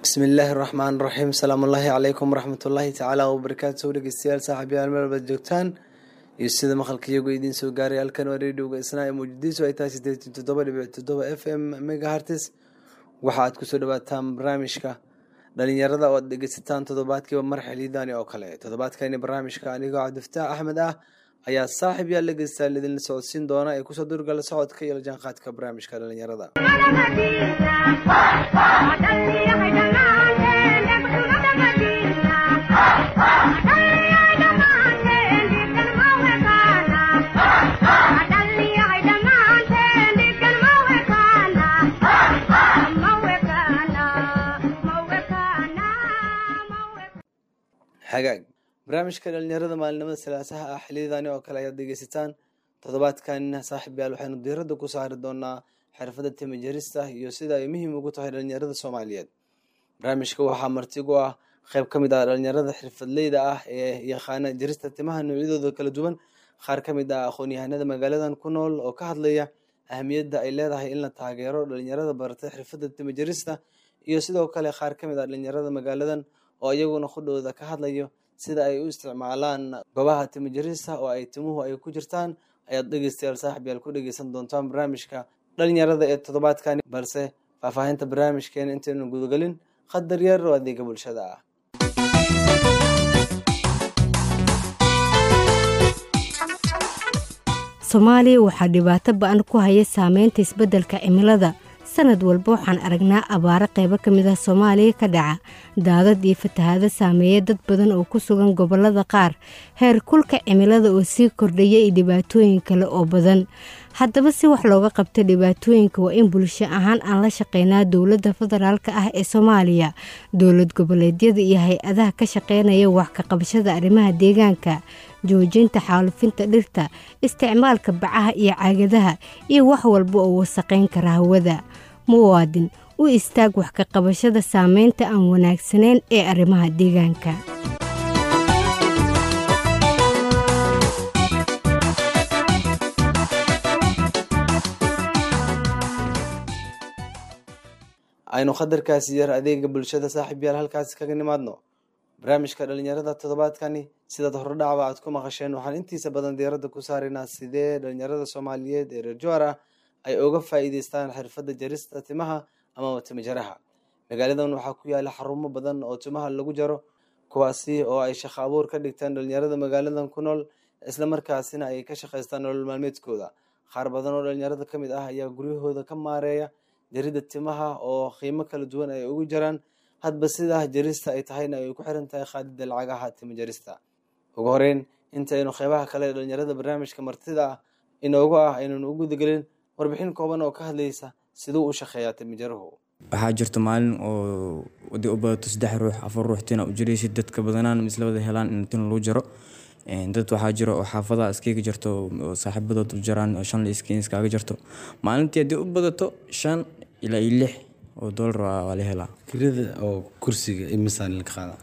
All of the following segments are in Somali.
bismillaahi raxmaan raxiim salaamullaahi calaykum waraxmatullaahi tacaala wabarakaatu dhegeystayaal saaxiibayaal meel baad joogtaan iyo sida maqalka iyagu idiin soo gaaray halkan waa rediyoga isnaa ee muqdiso ay tahay sideetan toddoba dhibic toddoba f m megahartis waxa aad kusoo dhawaataan barnaamijka dhalinyarada oo aad dhegeysataan toddobaadkiiba mar xiliidani oo kale toddobaadkani barnaamijka anigoo cabdifataax axmed ah ayaa saaxiib yaal dhegeystayaal idinla socodsiin doona ee kusoo durgala socodka iyo lajaanqaadka barnaamijka dhalinyarada xagaag barnaamijka dhalinyarada maalinimada salaasaha ah xiliyadani oo kale ayaad dhegeysataan toddobaadkanina saaxiib yaal waxaynu diiradda ku saari doonaa xirfadda timajarista iyo sida ay muhiim ugu tahay dhalinyarada soomaaliyeed barnaamijka waxaa martigu ah qeyb ka mid ah dhalinyarada xirfadleyda ah ee yaqaana jarista timaha noocyadooda kala duwan qaar ka mid ah aqoon-yahanada magaaladan ku nool oo ka hadlaya ahamiyadda ay leedahay in la taageero dhalinyarada baratay xirfadda timajarista iyo sidoo kale qaar ka mid ah dhalinyarada magaaladan oo iyaguna qudhooda ka hadlayo sida ay u isticmaalaan goobaha timajarista oo ay timuhu ay ku jirtaan ayaad dhegeystayaal saaxib yaal ku dhegeysan doontaan barnaamijka dhalinyarada ee toddobaadkani balse faahfaahinta barnaamijkeena intaynu gudagelin qadar yar oo adeega bulshada ah soomaaliya waxaa dhibaato ba-an ku haya saameynta isbeddelka cimilada sanad walba waxaan aragnaa abaaro qaybo ka mid ah soomaaliya ka dhaca daadad iyo fatahaado saameeya dad badan oo ku sugan gobollada qaar heer kulka cimilada oo sii kordhaya iyo dhibaatooyin kale oo badan haddaba si wax looga qabta dhibaatooyinka waa in bulsho ahaan aan la shaqeynaa dowladda federaalk ah ee soomaaliya dowlad goboleedyada iyo hay-adaha ka shaqeynaya wax ka qabashada arrimaha deegaanka joojinta xaalufinta dhirta isticmaalka bacaha iyo caagadaha iyo wax walba oo wasaqayn kara hawada muwaadin u istaag wax ka qabashada saameynta aan wanaagsanayn ee arrimaha deegaanka aynu qadarkaasi yar adeega bulshada saaxiib yaal halkaasi kaga nimaadno barnaamijka dhalinyarada toddobaadkani sidaad horodhacba aad ku maqasheen waxaan intiisa badan diiradda ku saaraynaa sidee dhalinyarada soomaaliyeed ee reer jowar ah ay uga faa'iideystaan xirfadda jarista timaha amaba timajaraha magaaladan waxaa ku yaala xarumo badan oo timaha lagu jaro kuwaasi oo ay shaqo abuur ka dhigtaan dhalinyarada magaaladan ku nool islamarkaasina ay ka shaqaystaan nolol maalmeedkooda qaar badan oo dhalinyarada ka mid ah ayaa guryahooda ka maareeya jaridda timaha oo qiimo kala duwan ay ugu jaraan hadba sidaa jarista ay tahayna ay ku xiran tahay qaadida lacagaha tima jarista ugu horeyn intaynu qeybaha kale dhalinyarada barnaamijka martida ah inoogu ah aynanu u gudagelin warbixin kooban oo ka hadlaysa siduu u shaqeeyaa timajaruhu waxaa jirta maalin oo wadi u badato saddex ruux afar ruux tina u jiraysid dadka badanaan misla wada helaan in tin lagu jaro dad waxaa jiro oo xaafadaha iskaga jirto oo saaxiibadood u jaraan oo shan iskiin iskaaga jirto maalintii haddii u badato shan ilaa iyo lix oo doolar waa la helaa kirada oo kursiga imisaan laga qaadaa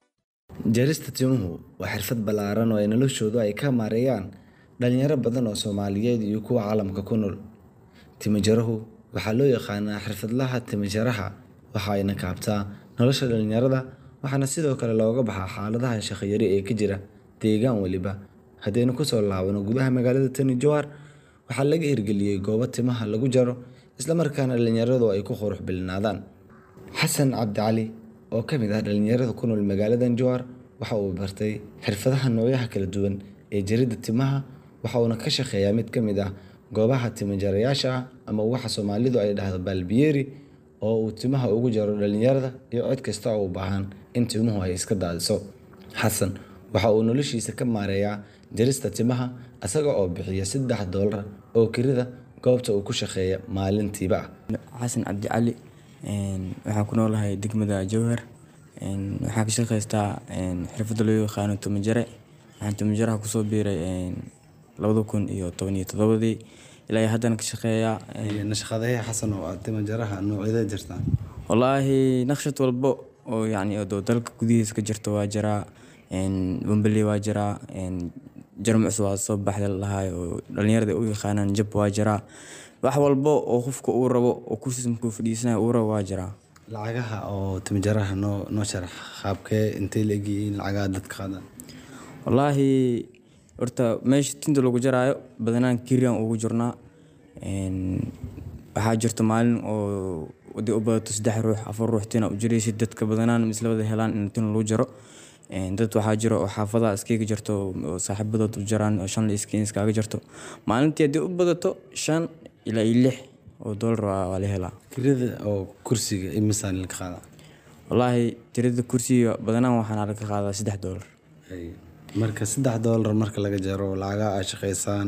jarista timuhu waa xirfad ballaaran oo ay noloshoodu ay ka maareeyaan dhalinyaro badan oo soomaaliyeed iyo kuwa caalamka ku nool timajarahu waxaa loo yaqaanaa xirfadlaha timajaraha waxa ayna kaabtaa nolosha dhalinyarada waxaana sidoo kale looga baxaa xaaladaha shaqayari ee ka jira deegaan weliba haddaynu kusoo laabano gudaha magaalada tani jowar waxaa laga hirgeliyey goobo timaha lagu jaro islamarkaana dhalinyaradu ay ku qurux bilnaadaan xasan cabdicali oo ka mid ah dhalinyarada ku nool magaaladan jowar waxa uu bartay xirfadaha noocyaha kala duwan ee jaridda timaha waxa uuna ka shaqeeyaa mid ka mid ah goobaha timajarayaasha ah ama waxa soomaalidu ay dhahdo baalbiyeeri oo uu timaha ugu jaro dhalinyarada iyo cid kasta oo u baahan in timuhu ay iska daadiso xasan waxa uu noloshiisa ka maareeyaa jarista timaha isaga oo bixiya saddex doolar oo kirida goobta uu ku shaqeeya maalintiiba ah xasan cabdicali waxaan ku noolahay degmada jowhar waxaan ka shaqaystaa xirfadda loo yaqaano tumajare waxaan tumajaraha kusoo biiray labada kun iyo toban iyo todobadii ilaa haddana ka shaqeeyaa nashaqadeeya xasan oo aad timajaraha noocyadee jirtaan wallaahi naqshad walbo oo yacni oo dalka gudihiisa ka jirta waa jiraa bambali waa jiraa jarmucs waa soo baxda lahay oo dhalinyarada u yaqaanaan jab waa jiraa wax walbo oo qofka uu rabo oo kursiis markuu fadhiisanaya uu rabo waa jiraa lacagaha oo timijaraha noo noo sharax qaabkee intay la egyihiin lacagaha dadka qaadaan wallaahi horta meesha tinta lagu jaraayo badanaan kiriyan ugu jirnaa waxaa jirta maalin oo wadi u badato saddex ruux afar ruux tina u jiraysid dadka badanaan isla wada helaan in tin lagu jaro dad waxaa jiro oo xaafadaha iskaga jarto oo saaxiibadood u jaraan oo shan iskiin iskaaga jarto maalintii haddii u badato shan ilaa iyo lix oo doolar waa la helaa kirada oo kursiga imisaan laga qaadaa wallaahi tirada kursiga badanaan waxaana laga qaadaa saddex doolar marka saddex doolar marka laga jaro lacagaha aad shaqaysaan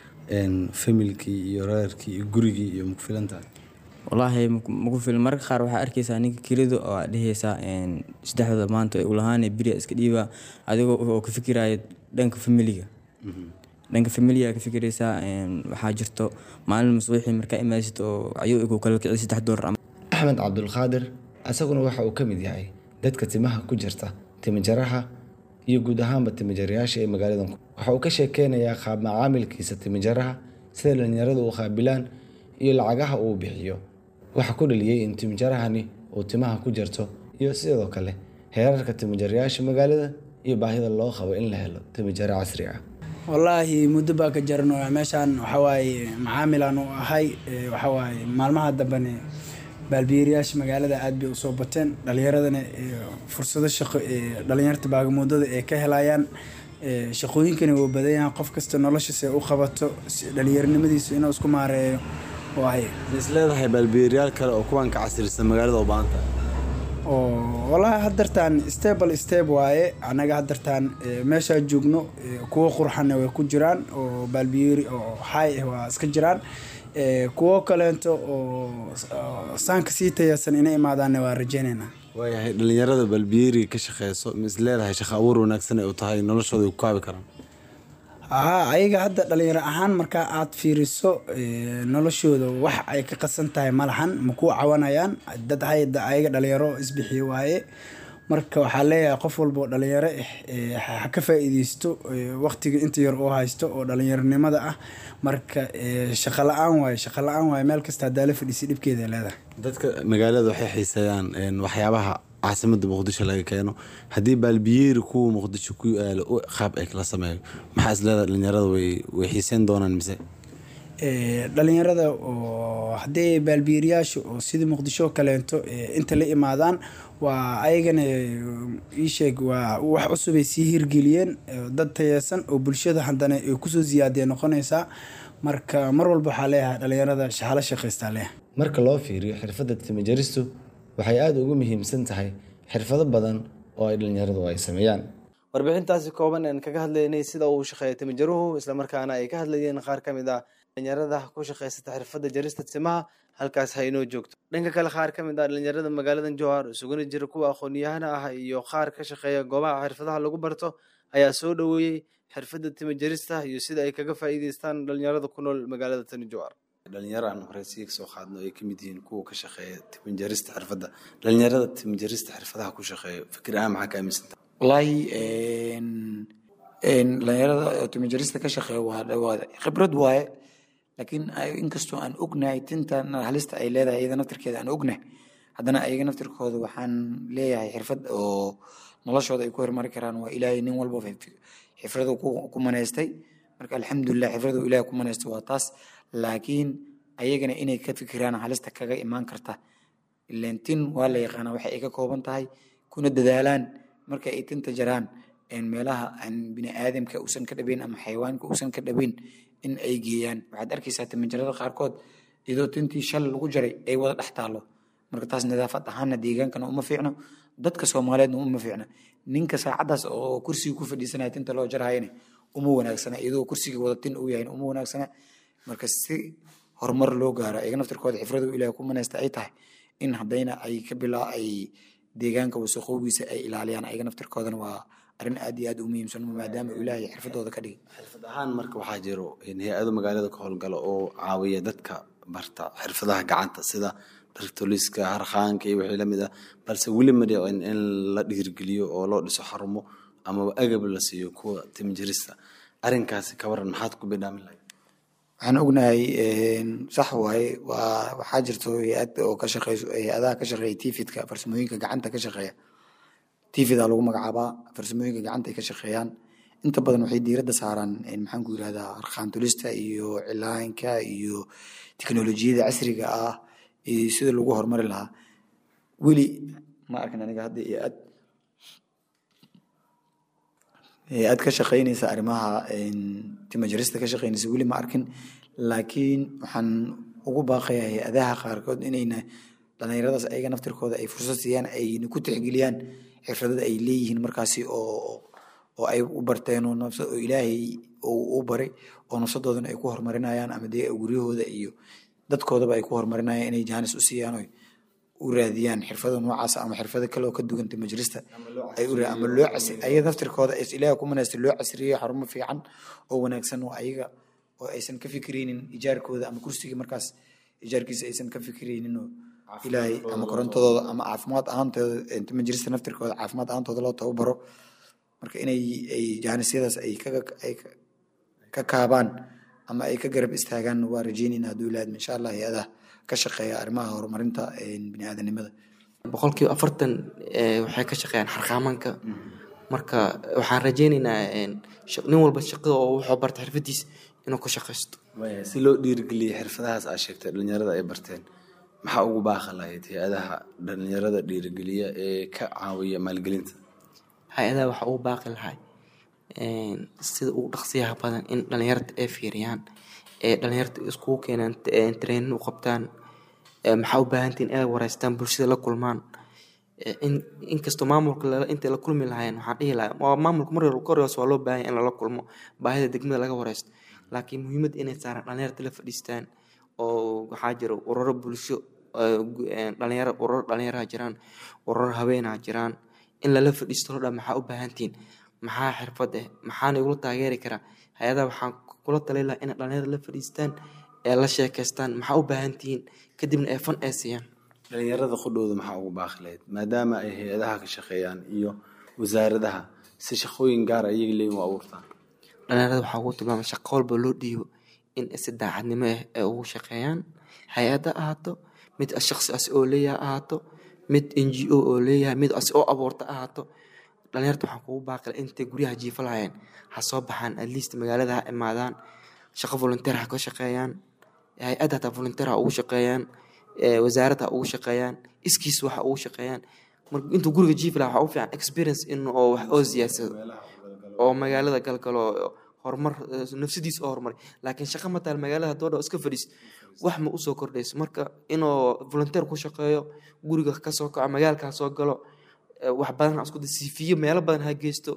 familkii iyo reerkii iyo gurigii iyo maku filan tahay wallaahi maku filan marka qaar waxaa arkaysaa ninka kirida oo aad dhehaysaa saddexda maanta ulahaan beriya iska dhiiba adigoo oo ka fikiraya dhanka familiga dhanka familiga ka fikiraysaa waxaa jirto maalin masbuuxii markaa imaadsid oo ayuu ku kala kici saddex doolar axmed cabdulqaadir isaguna waxa uu ka mid yahay dadka timaha ku jirta timijaraha iyo guud ahaanba timijarayaasha ee magaaladan waxa uu ka sheekeynayaa qaab macaamilkiisa timijaraha sida dhalinyaradu u qaabilaan iyo lacagaha uu bixiyo waxa ku dhaliyey in timijarahani uu timaha ku jarto iyo sidoo kale heerarka timijarayaasha magaalada iyo baahida loo qabo in la helo timijaro casri ah wallaahi muddo baa ka jarano meeshaan waxawaaye macaamilaan u ahay waxawaaye maalmaha dambene baalbiyeeriyaasha magaalada aad bay usoo bateen dhalinyaradana fursado shaqo dhalinyarta baagamuudada ay ka helayaan shaqooyinkani wuu badanyahan qof kasta noloshiisa u qabato dhalinyaronimadiisa inuu isku maareeyo waay is leedahay baalbiyeeryaal kale oo kuwan ka casrisan magaalada u baahan tahay oo wallaahi haddartaan stable step waaye annaga haddartaan meeshaa joogno kuwo qurxana way ku jiraan oo baalbiyeeri oo xaay ah waa iska jiraan kuwo kaleento oo saanka sii tayaasan inay imaadaanna waa rajeynaynaa waayahay dhalinyarada balbiyeeriga ka shaqeyso ma is leedahay shaqo abuur wanaagsan ay u tahay noloshooda ku kaabi karaan haa ayaga hadda dhalinyaro ahaan markaa aad fiiriso noloshooda wax ay ka qasan tahay malahan ma ku cawanayaan dad hayda ayaga dhalinyaro isbixiyo waaye marka waxaa leeyahay qof walba oo dhalinyaro ah ha ka faa-iideysto waqtiga inta yar oo haysto oo dhalinyaronimada ah marka shaqa la-aan waaye shaqa la-aan waaye meel kasta haddaa la fadhiisay dhibkeeda leedahay dadka magaalada waxay xiiseeyaan waxyaabaha caasimada muqdisho laga keeno haddii baalbiyeeri kuwa muqdisho ku yaalo qaab ay kala sameeyo maxaa is leedahay dhalinyarada way way xiiseen doonaan mise dhalinyarada oo haddii baalbiyeeriyaasha oo sidii muqdisho kaleento inta la imaadaan waa ayagana iisheeg waa wax cusub ay sii hirgeliyeen dad tayeesan oo bulshada haddana ay kusoo siyaadee noqonaysaa marka mar walba waxaa leeyahay dhalinyarada shahalo shaqaystaa leeyahay marka loo fiiriyo xirfadda timajaristu waxay aada ugu muhiimsan tahay xirfado badan oo ay dhalinyaradu ay sameeyaan warbixintaasi kooban aan kaga hadlaynay sida uu shaqeeya timijaruhu islamarkaana ay ka hadlayeen qaar ka mid ah dhalinyarada ku shaqaysata xirfadda jarista timaha halkaas ha inoo joogto dhanka kale qaar ka mid ah dhalinyarada magaaladan jowhar isuguna jira kuwa aqoon-yahana ah iyo qaar ka shaqeeya goobaha xirfadaha lagu barto ayaa soo dhoweeyey xirfadda timajarista iyo sida ay kaga faa'iideystaan dhalinyarada ku nool magaalada tani jowhar dhalinyaro aan horeysiga kasoo qaadno ay kamid yihiin kuwa ka shaqeeya timajarista xirfadda dhalinyarada timajarista xirfadaha ku shaqeeya fikir ahaan maxaa ka aaminsanta wallaahi dhalinyarada timajarista ka shaqeeya waa dhawaada khibrad waaye laakiin inkastoo aan ognahay tintan halista ay leedahay iyada naftirkeeda aan ognahay haddana ayaga naftirkooda waxaan leeyahay xirfad oo noloshooda ay ku hormari karaan waa ilaahay nin walba xifradu ku manaystay marka alxamdulilah xifradu ilaahay ku manaystay waa taas laakiin ayagana inay ka fikiraan halista kaga imaan karta ileen tin waa la yaqaanaa waxay ay ka kooban tahay kuna dadaalaan marka ay tinta jaraan meelaha aan bini aadamka uusan ka dhabayn ama xayawaanka uusan ka dhabayn in ay geeyaan waxaad arkaysaa timajarada qaarkood iyadoo tintii shal lagu jaray ay wada dhex taallo marka taas nadaafad ahaana deegaankana uma fiicno dadka soomaaliyeedna uma fiicna ninka saacadaas oo kursiga ku fadhiisanaya tinta loo jarhayana uma wanaagsana iyadoo kursiga wada tin uu yahay uma wanaagsana marka si horumar loo gaaro ayaga naftirkooda xifradu ilaah ku manaysta ay tahay in haddayna ay ka bilaa ay deegaanka wasaqoogiisa ay ilaaliyaan ayaga naftirkoodana waa arrin aad iyo aad u muhiimsan maadaama ilaahay xirfadooda ka dhigay xirfad ahaan marka waxaa jiro hay-ado magaalada ka howlgala oo caawiya dadka barta xirfadaha gacanta sida dhartoliska harqaanka iyo wixii lamid ah balse weli ma dhico in la dhiirgeliyo oo loo dhiso xarumo amaba agab la siiyo kuwa timjirista arrinkaasi ka waran maxaad ku bidhaamin lahayd waxaan ognahay sax waaye waa waxaa jirto hay-ad oo ka shaqeyso hay-adaha ka shaqeeya tifidka farsamooyinka gacanta ka shaqeeya tifida lagu magacaabaa farsamooyinka gacanta ay ka shaqeeyaan inta badan waxay diiradda saaraan maxaan ku yirahdaa arqaantulista iyo cilaanka iyo teknolojiyada casriga ah iyo sida lagu horumari lahaa weli ma arkin aniga hadda hay-ad hay-ad ka shaqeynaysa arrimaha timajarista ka shaqeynaysa weli ma arkin laakiin waxaan ugu baaqayaa hay-adaha qaarkood inayna dhalinyaradaas ayaga naftirkooda ay fursad siiyaan ayna ku tixgeliyaan xirfadada ay leeyihiin markaasi oo oo ay u barteen oo nafsa oo ilaahay uu u baray oo nafsadoodana ay ku horumarinayaan ama dee guryahooda iyo dadkoodaba ay ku horumarinayaan inay jaanis u siiyaan oo u raadiyaan xirfado noocaas ama xirfado kale oo ka duwan timajirista ay u ama loo casri ayaga naftirkooda is ilaaha ku manaysta loo casriyeyo xarumo fiican oo wanaagsan oo ayaga oo aysan ka fikiraynin ijaarkooda ama kursigii markaas ijaarkiisa aysan ka fikiraynin oo ilaahay ama korontadooda ama caafimaad ahaantooda timajirista naftirkooda caafimaad ahaantooda loo tababaro marka inay ay jaanisyadaas ay ka ay ka kaabaan ama ay ka garab istaagaan waa rajeynayna hadduu ilaahad insha allah hay-adaha ka shaqeeya arrimaha horumarinta biniaadanimada boqolkiiba afartan waxay ka shaqeeyaan xarqaamanka marka waxaan rajeyneynaa nin walba shaqada oo wuxuu barta xirfadiis inuu ku shaqaysto si loo dhiirigeliya xirfadahaas aa sheegtay dhalinyarada ay barteen maxaa ugu baaqi lahayd hay-adaha dhalinyarada dhiirigeliya ee ka caawiya maalgelinta hay-adaha waxaa ugu baaqi lahay sida ugu dhaqsiyaha badan in dhalinyarta ay fiiriyaan ee dhalinyarta iskugu keenaan trainin u qabtaan maxaa u baahantiin inay wareystaan bulshada la kulmaan inkastoo maamulka intay la kulmi lahayn waxaan dhihi lahaa waa maamulka mar koryoos waa loo baahanya in lala kulmo baahida degmada laga wareysto laakiin muhiimadda inay saaraan dhalinyarta la fadhiistaan oo waxaa jira ururo bulsho dhalinyaro ururo dhalinyaraha jiraan ururo haweenaha jiraan in lala fadhiisto lodha maxaa u baahantiin maxaa xirfad eh maxaana igula taageeri karaa hay-adaha waxaan kula tali lahaa inay dhalinyarada la fadhiistaan ee la sheekeystaan maxaa u baahantihiin kadibna ay fan ee siiyaan dhalinyarada qudhooda maxaa ugu baaqi lahayd maadaama ay hay-adaha ka shaqeeyaan iyo wasaaradaha si shaqooyin gaara iyaga leeyin u abuurtaan dhalinyarada waxaa ugu tilmaama shaqo walba loo dhiibo in si daacadnimo ah ay ugu shaqeeyaan hay-ada ahaato mid shaqsi as oo leeyaha ahaato mid n g o oo leeyahay mid as oo abuurta ahaato dhalinyarta waxaan kugu baaqila intay guryaha jiifa lahayeen ha soo baxaan at least magaalada ha imaadaan shaqo volunteer ha ka shaqeeyaan hay-ad hataa volunteer ha ugu shaqeeyaan wasaarad ha ugu shaqeeyaan iskiis wax ha ugu shaqeeyaan intuu guriga jiifi laha waxaa u fiican experience in oo wax oo siyaadsado oo magaalada galgalo horumar nafsadiis oo horumar laakiin shaqa mataal magaalada doodha iska fadhiis wax ma usoo kordhayso marka inuu volunteer ku shaqeeyo guriga kasoo kaco magaalka ha soo galo wax badan ha isku siifiyo meelo badan ha geysto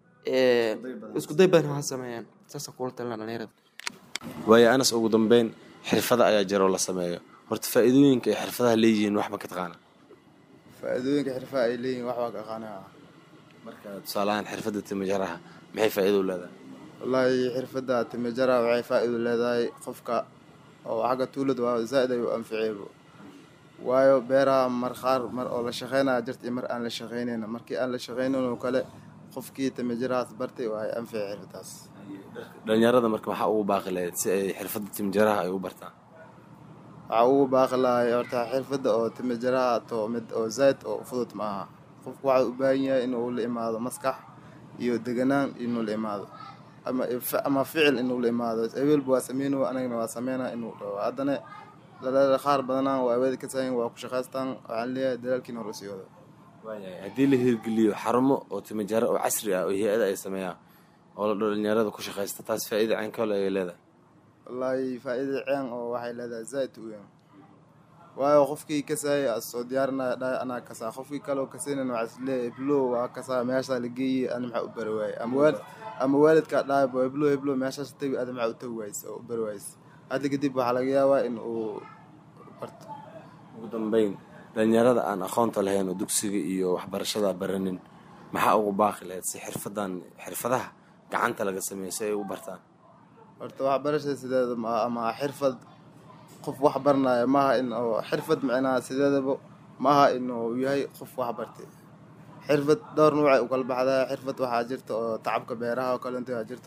isku day badan ha sameeyaan saasaan kula talina dhalinyarada waayo anas ugu dambeyn xirfada ayaa jiro la sameeyo horta faa-iidooyinka ay xirfadaha leeyihiin waxba ka taqaana faa-iidooyinka xirfaha ay leeyihin waxbaa ka aqaanaa marka tusaalahaan xirfadda timajaraha maxay faa-iido u leedahay wallaahi xirfadda timajaraha waxay faa-iido leedahay qofka oo xagga tuulada waa zaa-id ay u anficeybo waayo beeraha mar qaar mar oo la shaqeynaya jirta iyo mar aan la shaqeynayna markii aan la shaqeynin oo kale qofkii timajarahaas bartay waa ay anfici xirfadaas dhalinyarada marka maxaa ugu baaqi lahayd si ay xirfadda timajaraha ay u bartaan waxaa ugu baaqi lahay horta xirfadda oo timajaraha to mid oo zaaid oo fudud ma aha qofku waxaa u baahan yahay inuu la imaado maskax iyo deganaan inuu la imaado ama ama ficil inuu la imaado hebelba waa sameyno anagana waa sameyna inuu dhaho haddana dhalada qaar badanaa waa aweedi ka sahayn waa ku shaqaystaan waxaan leeyahay dalaalkiina hor usii wado waayahay haddii la hirgeliyo xarumo oo timajaro oo casri ah oo hay-ada ay sameeyaan oo la dhalinyarada ku shaqaysta taas faa-iida ceenkole ay leedahay wallaahi faa-iida ceen oo waxay leedahay zaaid u weyn waayo qofkii kasaaya asoo diyaarinaya dhahay anaa kasaa qofkii kaleo kasaynan waxaa isleeyahay heblo waa kasaa meeshaa la geeyey ani maxaa u bari waayey ama waalid ama waalidkaa dhahay bo heblo heblo meeshaas tagi adi maxaa u tagi waayse oo u bari waayse hadda kadib waxaa laga yaabaa in uu barto ugu dambeyn dhalinyarada aan aqoonta lahayn oo dugsiga iyo waxbarashada baranin maxaa ugu baaqi lahayd si xirfadan xirfadaha gacanta laga sameeyo si ay u bartaan horta waxbarashada sideeda maaha ama xirfad qof wax baranaya maaha in oo xirfad micnaha sideedaba maaha inuu yahay qof wax bartay xirfad dhowr nuucay u kala baxdaa xirfad waxaa jirta oo tacabka beeraha oo kalenta waa jirto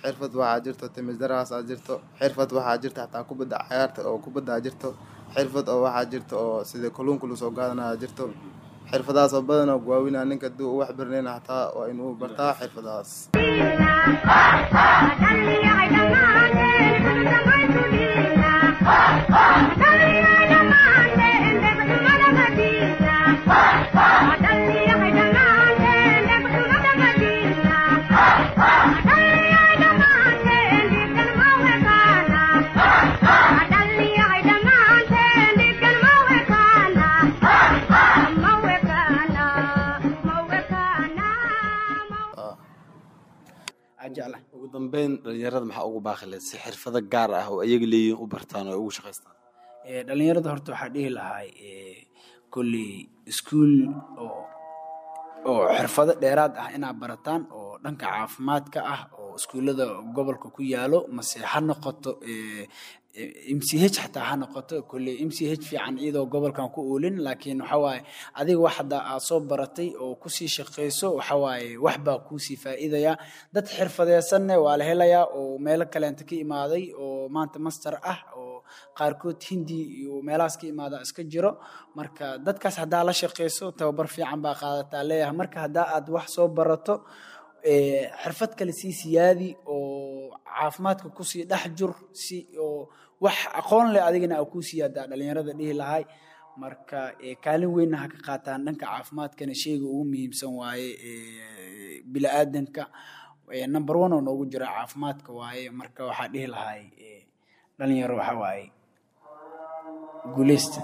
xirfad waxaa jirto timijarahaas aa jirto xirfad waxaa jirta xataa kubadda cayaarta oo kubadda aa jirto xirfad oo waxaa jirta oo sida kalluunka lagu soo qaadanaya jirto xirfadahaas oo badan oo gawaawina ninka haddii uu wax baranayna xataa waa inuu bartaa xirfadahaas ajecla ugu dambeyn dhalinyarada maxaa ugu baaqi lahayd si xirfado gaar ah oo ayaga leeyihiin u bartaan oo ay ugu shaqaystaan Eh, dhalinyarada horta waxaa dhihi lahay kolley iskuul oo oo xirfado dheeraad ah inaad barataan oo dhanka caafimaadka ah oo iskuullada gobolka ku yaalo mase ha noqoto eh, eh, m c h xataa ha noqoto kolley m c h fiican iyadoo gobolkan ku oolin laakiin waxa waaye adiga wax haddaa aad soo baratay oo kusii shaqayso waxa waaye wax baa kuusii faa'iidaya dad xirfadeysanne waa la helayaa oo meelo kaleenta ka imaaday oo maanta master ah oo qaarkood hindi iyo meelahaas ka imaada iska jiro marka dadkaas haddaa la shaqayso tababar fiican baa qaadataa leeyahay marka haddaa aad wax soo barato eh, xirfad kale sii siyaadi oo caafimaadka kusii dhex jur si oo wax aqoon leh adigana aa kuu siyaadaa dhalinyarada dhihi lahay marka eh, kaalin weynna ha ka qaataan dhanka caafimaadkana sheyga ugu muhiimsan waaye eh, bili-aadanka eh, number one oo noogu jira caafimaadka waaye marka waxaa dhihi lahay eh, dhalinyaro waxa waaye guuleysta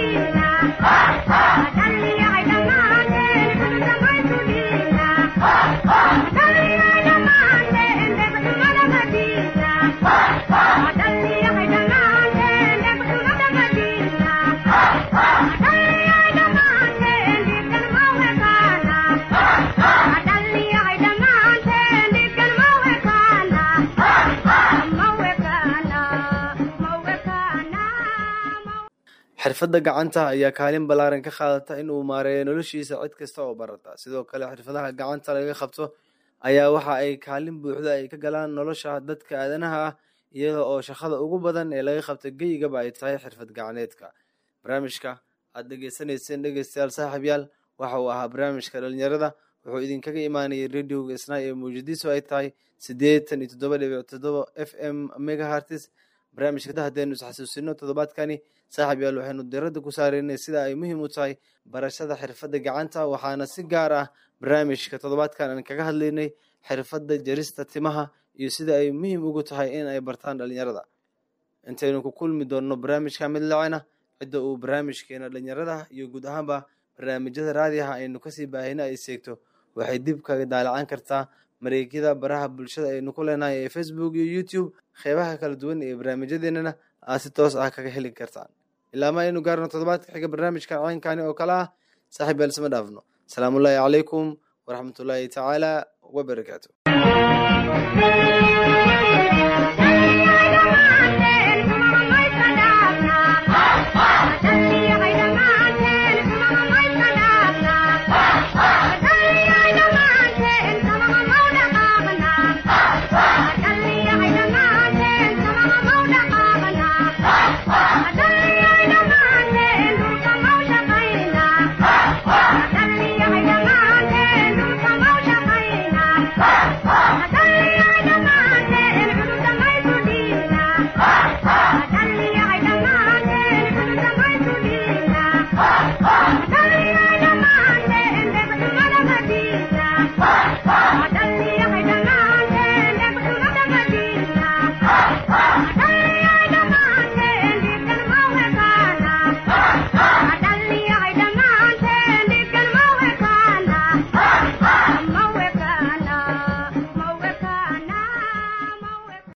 xirfadda gacanta ayaa kaalin ballaaran ka qaadata in uu maareeyo noloshiisa cid kasta oo barata sidoo kale xirfadaha gacanta laga qabto ayaa waxa ay kaalin buuxda ay ka galaan nolosha dadka aadanaha ah iyada oo shaqada ugu badan ee laga qabta geyigaba ay tahay xirfad gacaneedka barnaamijka aad dhegeysanayseen dhegeystayaal saaxiibyaal waxa uu ahaa barnaamijka dhalinyarada wuxuu idinkaga imaanayay radioga isnaa ee muujadiisu ay tahay siddeetan iyo toddoba dhibic toddoba f m megahartis barnaamijka haddeenu isxasuusino toddobaadkani saaxiib yaal waxaynu diradda ku saareynay sida ay muhiim u tahay barashada xirfadda gacanta waxaana si gaar ah barnaamijka toddobaadkan aan kaga hadlaynay xirfadda jarista timaha iyo sida ay muhiim ugu tahay in ay bartaan dhalinyarada intaynu ku kulmi doonno barnaamijka mid lacena cidda uu barnaamijkeena dhalinyarada iyo guud ahaanba barnaamijyada raadiyaha aynu kasii baahina ay seegto waxay dib kaga daalacan kartaa mareegyada baraha bulshada aynu ku leenahay ee facebook iyo youtube qeybaha kala duwan ee barnaamijyadeenana aad si toos ah kaga heli kartaan ilaa ma aynu gaarno toddobaadka xiga barnaamijka caynkani oo kale ah saaxiib yaal isma dhaafno asalaamullaahi calaykum waraxmatullaahi tacaala wabarakaatu